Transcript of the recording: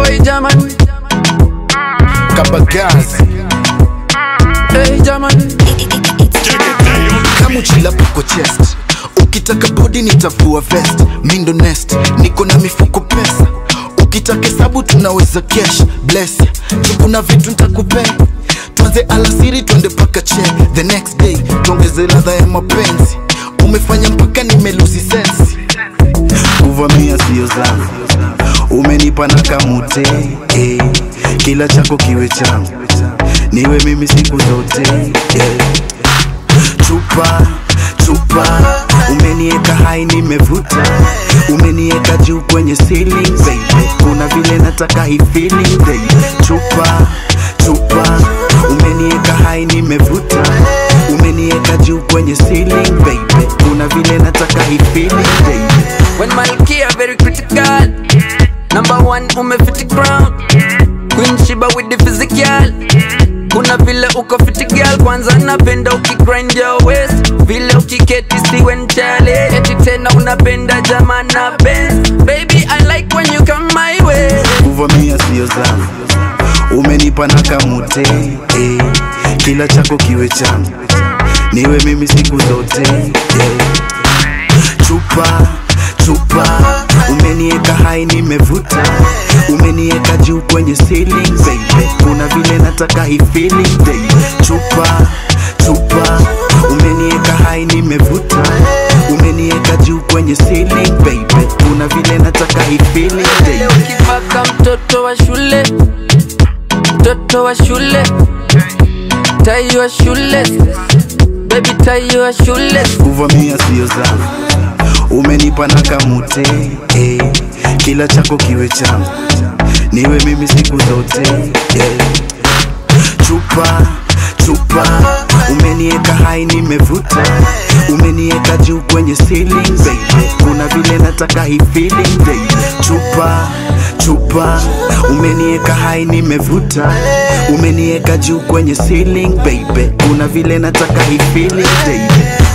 Hey jamani, kabagazi hey jamani, kamuchila pako chest ukitaka bodi nitavua vest mindo nest niko na mifuko pesa ukitaka hesabu tunaweza cash bless tukuna vitu ntakupea tuanze alasiri twende paka che the next day tuongeze ladha ya mapenzi umefanya mpaka nimelusi sensi kuvamia sio zangu umenipa na kamute eh. kila chako kiwe changu niwe mimi siku zote eh. chupa chupa umenieka hai nimevuta umenieka juu kwenye ceiling baby kuna vile nataka hii feeling baby chupa chupa umenieka hai nimevuta umenieka juu kwenye ceiling baby kuna vile nataka hii feeling baby when Malkia very critical. Number one umefiti crown. Queen Shiba with the physical. Kuna vile uko fiti girl, kwanza napenda ukigrind your waist, vile ukiketi siwe nchale, eti tena unapenda jamana best. Baby I like when you come my way. kuvamia sio zangu umenipa na kamute eh. kila chako kiwe changu niwe mimi siku zote eh. chupa chupa umenieka hai nimevuta umenieka juu kwenye ceiling baby kuna vile nataka hii feeling baby chupa chupa umenieka hai nimevuta umenieka juu kwenye ceiling baby kuna vile nataka hii feeling baby Leo ukipaka mtoto wa shule, mtoto wa shule, tai wa shule, baby tai wa shule. kuvamia sio zangu umenipa na kamute eh. kila chako kiwe changu niwe mimi siku zote eh. chupa chupa umenieka hai nimevuta umenieka juu kwenye ceiling baby kuna vile nataka hii feeling baby chupa chupa umenieka hai nimevuta umenieka juu kwenye ceiling baby kuna vile nataka hii feeling baby